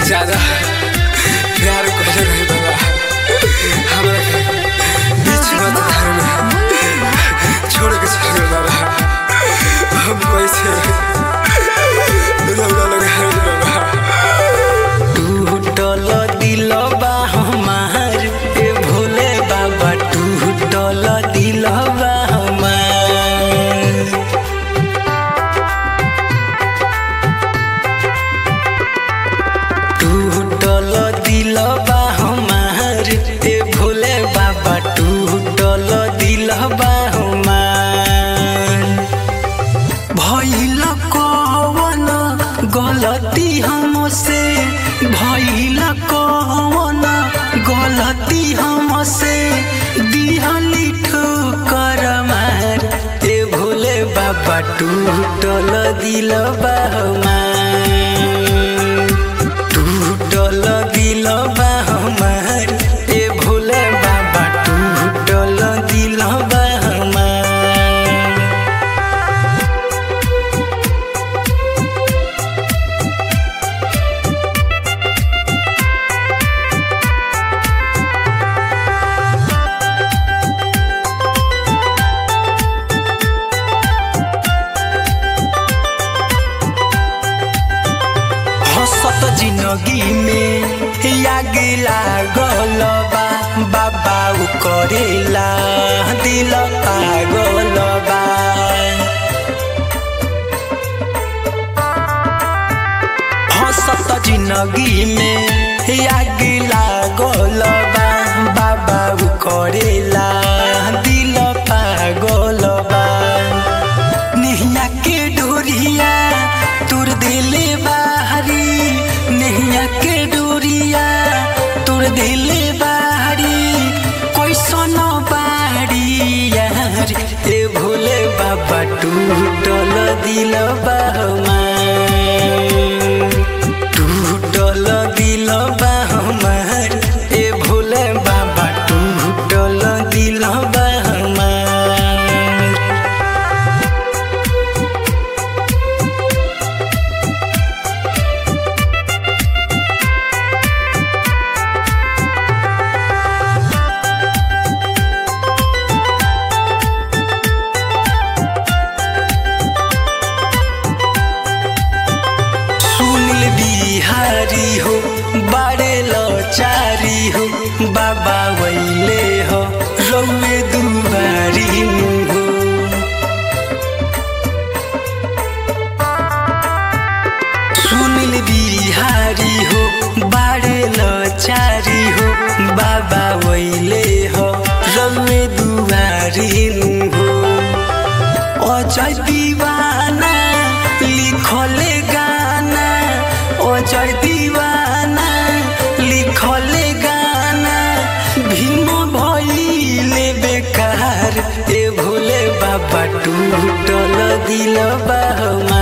ज्यादा प्यार करे नहीं बाबा हमरा के बीच मत घर में छोड़ के चल गए बाबा हम कैसे रौदा लगा है बाबा टूटल दिलबा हमार ए भोले बाबा टूटल दिलबा हमार टूटल दिलबा हमार ए भोले बाबा टूटल दिलबा हमार भइल कवन गलती हमसे भइल कवन गलती हमसे दिहली ठोकर मार ए भोले बाबा टूटल दिलबा हमार टूटल दिलबा हमार ए भोले बाबा टूटल दिलबा हमार हसत जिंदगी में याग लागल बा बाबा उ करेला दिल पागल बा हसत जिंदगी में याग लागल बा बाबा उ करेला दिल पागल बा नैया के डोरिया तोर दिले बाहरी नैया के डोरिया तोर दिले बाहरी कैसन बाड़ी यार ए भोले बाबा टूटल दिल हमार टूटल दिल हमार ए भोले बाबा टूटल दिल हमार सुनील बिहारी हो बारे लचारी हो बाबा वैले हो रौए दुबारी हो सुनील बिहारी हो बारे लचारी हो बाबा वैले हो रौए दुबारी हो अजय दीवाना लिखले गाना अजय दीवाना लिखले गाना भीम भइले बेकार ए भोले बाबा टूटल दिल